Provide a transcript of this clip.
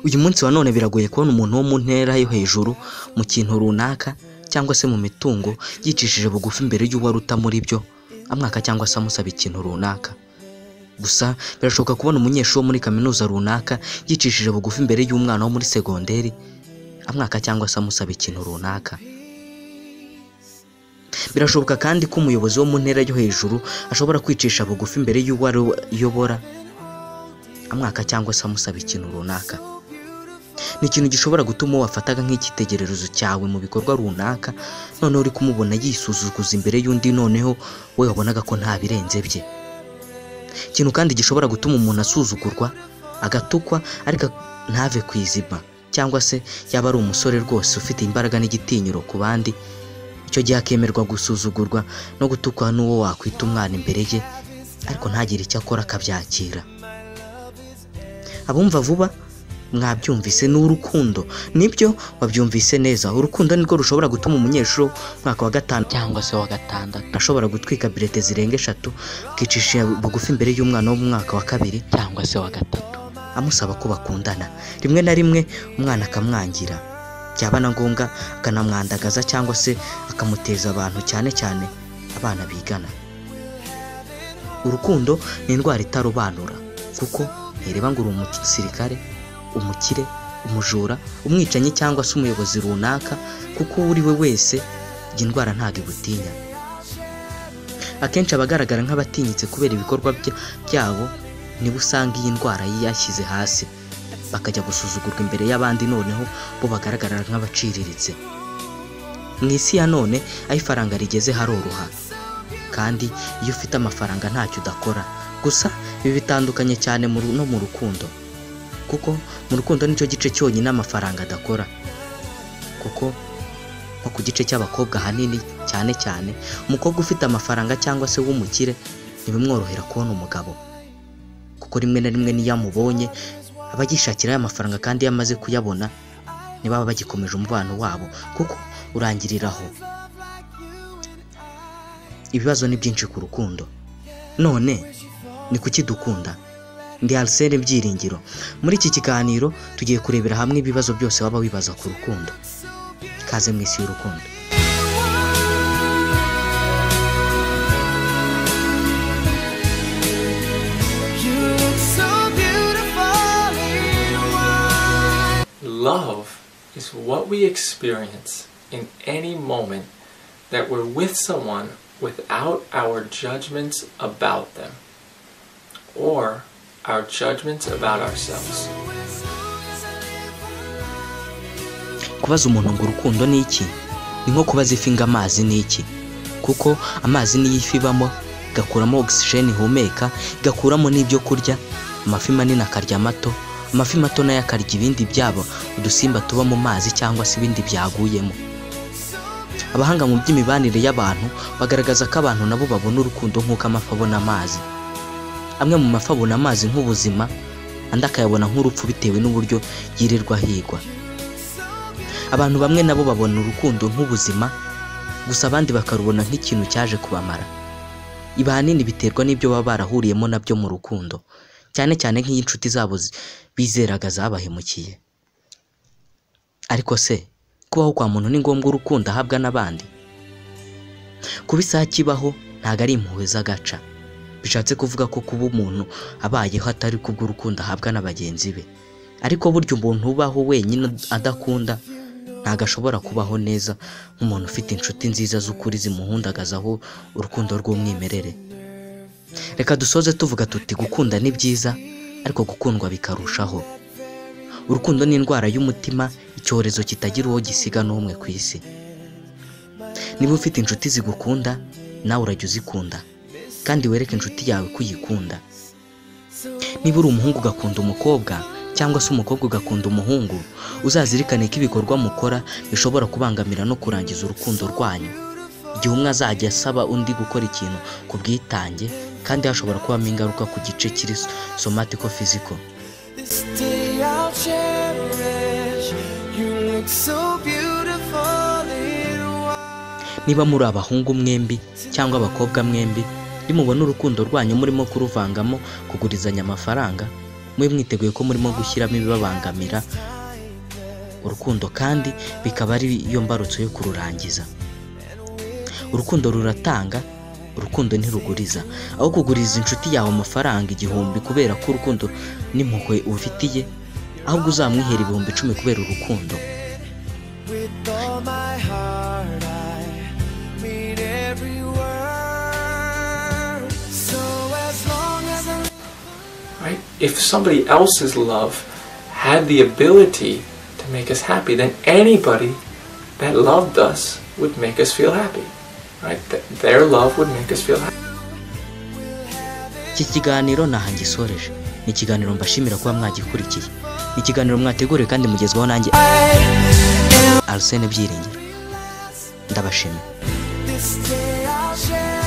uyu munsi wa none biragoye kubona umuntu wo mu ntera yo hejuru mu kintu runaka cyangwa se mu mitungo yicishije bugufi imbere y'uwo aruta muri byo amwaka cyangwa se amusaba ikintu runaka gusa birashoboka kubona umunyeshuri wo muri kaminuza runaka yicishije bugufi imbere y'umwana wo muri segonderi amwaka cyangwa se amusaba ikintu runaka birashoboka kandi ko umuyobozi wo mu ntera yo hejuru ashobora kwicisha bugufi imbere y'uwo ayobora amwaka cyangwa se amusaba ikintu runaka ni ikintu gishobora gutuma uwo wafataga nk'icyitegererezo cyawe mu bikorwa runaka noneho uri kumubona yisuzuguza imbere y'undi noneho we wabonaga ko nta birenze bye ikintu kandi gishobora gutuma umuntu asuzugurwa agatukwa ariko ntave ku izima cyangwa se yaba ari umusore rwose ufite imbaraga n'igitinyiro ku bandi icyo gihe akemerwa gusuzugurwa no gutukwa n'uwo wakwita umwana imbere ye ariko ntagire icyo akora akabyakira abumva vuba mwabyumvise ni urukundo nibyo wabyumvise neza urukundo nirwo rushobora gutuma umunyeshuri wo mu mwaka wa gatanu cyangwa se wa gatandatu ashobora gutwika birete zirenga eshatu akicisha bugufi imbere y'umwana wo mu mwaka wa kabiri cyangwa se wa gatatu amusaba ko bakundana rimwe na rimwe umwana akamwangira byaba na ngombwa akanamwandagaza cyangwa se akamuteza abantu cyane cyane abana bigana urukundo ni indwara itarobanura kuko ntireba ngo uri umusirikare umukire umujura umwicanyi cyangwa se umuyobozi runaka kuko uwo uri we wese iyi ndwara ntabwo igutinya akenshi abagaragara nk'abatinyitse kubera ibikorwa bya- byabo nibo usanga iyi ndwara yashyize hasi bakajya gusuzugurwa imbere y'abandi noneho bo bagaragara nk'abaciriritse mu isi ya none aho ifaranga rigeze haroroha kandi iyo ufite amafaranga ntacyo udakora gusa ibi bitandukanye cyane mu ru- no mu rukundo kuko mu rukundo nicyo gice cyonyine amafaranga adakora kuko nko ku gice cy'abakobwa ahanini cyane cyane umukobwa ufite amafaranga cyangwa se w'umukire ntibimworohera kubona umugabo kuko rimwe na rimwe n'iyo amubonye aba yishakira ya mafaranga kandi iyo amaze kuyabona ntibaba bagikomeje umubano wabo kuko urangiriraho ibibazo ni byinshi ku rukundo none ni kuki dukunda ndi Arsene Byiringiro muri iki kiganiro tugiye kurebera hamwe ibibazo byose waba wibaza ku rukundo ikaze mu isi y'urukundo Love is what we experience in any moment that we're with someone without our judgments about them or our judgments about ourselves. kubaza umuntu ngo urukundo ni iki ni nko kubaza ifi ngo amazi ni iki kuko amazi niyo ifi ibamo igakuramo ogisijeni ihumeka igakuramo n'ibyo kurya amafi manini akarya amato amafi mato nayo akarya ibindi byabo udusimba tuba mu mazi cyangwa se ibindi byaguyemo abahanga mu by'imibanire y'abantu bagaragaza ko abantu nabo babona urukundo nk'uko amafi abona amazi amwe mu mafi abona amazi nk'ubuzima andi akayabona nk'urupfu bitewe n'uburyo yirirwa ahigwa abantu bamwe nabo babona urukundo nk'ubuzima gusa abandi bakarubona nk'ikintu cyaje kubamara ibi ahanini biterwa n'ibyo baba barahuriyemo nabyo mu rukundo cyane cyane nk'iyo inshuti zabo zi- bizeraga zabahemukiye ariko se kubaho kwa muntu ni ngombwa urukundo ahabwa n'abandi kuba isaha kibaho ntabwo ari impuhwe z'agaca bishatse kuvuga ko kuba umuntu abayeho atari kubw'urukundo ahabwa na bagenzi be ariko burya umuntu ubaho wenyine adakunda ntabwo ashobora kubaho neza nk'umuntu ufite inshuti nziza z'ukuri zimuhundagazaho urukundo rw'umwimerere reka dusoze tuvuga tuti gukunda ni byiza ariko gukundwa bikarushaho urukundo ni indwara y'umutima icyorezo kitagira uwo gisiga n'umwe ku isi niba ufite inshuti zigukunda nawe urajya uzikunda kandi wereke inshuti yawe ko uyikunda niba uri umuhungu ugakunda umukobwa cyangwa se umukobwa ugakunda umuhungu uzazirikane ko ibikorwa mukora bishobora kubangamira no kurangiza urukundo rwanyu igihe umwe azajya asaba undi gukora ikintu ku bwitange kandi hashobora kubamo ingaruka ku gice kiri somatiko fiziko This day I'll cherish. You look so beautiful in white. niba muri abahungu mwembi cyangwa abakobwa mwembi nimubona urukundo rwanyu murimo kuruvangamo kugurizanya amafaranga mube mwiteguye ko murimo gushyiramo ibibabangamira urukundo kandi bikaba ari yo mbarutso yo kururangiza urukundo ruratanga urukundo ntiruguriza aho kuguriza inshuti yawe amafaranga igihumbi kubera ko urukundo n'impuhwe ufitiye ahubwo uzamwihera ibihumbi icumi kubera urukundo With all my heart, I mean every word. So as long as I right? If somebody else's love had the ability to make us happy, then anybody that loved us would make us feel happy, right? Th- their love would make us feel happy. iki kiganiro ntaho ngisoreje ni ikiganiro mbashimira kuba mwagikurikiye ni ikiganiro mwateguriwe kandi mugezwaho nanjye arsene byiringiro ndabashimira this day I'll share.